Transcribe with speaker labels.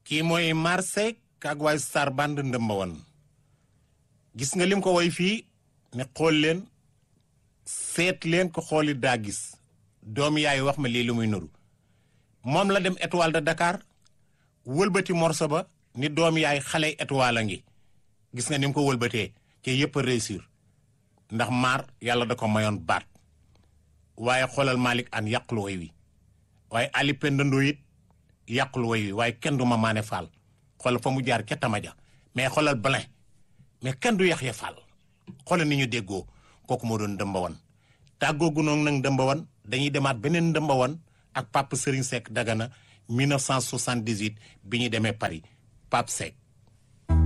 Speaker 1: kii mooy Marsek ak waay Star Band ndëmba woon gis nga lim ko woy fii ne xool leen seet leen ko xooli daa gis doom yaay wax ma lii lu muy nuru moom la dem étoile de Dakar wëlbati morso ba ni doom yaay xale étoile a ngi gis nga ni mu ko wëlbatee ci yëpp a réussir ndax maar yàlla da ko mayoon baat waaye xoolal Malick an yàqul woy wi waaye Ali Pendando it yàqul woy wi waaye kenn du ma maane faal xoolal fa mu jaar ca tamaja mais xoolal Blin mais kenn du Yaxya Fall xoolal ni ñu déggoo kooku moo doon dëmbawan tàggoogu noonu nag dëmbawan dañuy demaat beneen dëmbawan ak Pape Serigne Seck Dagana 1978 bi ñu demee Paris Pape Seck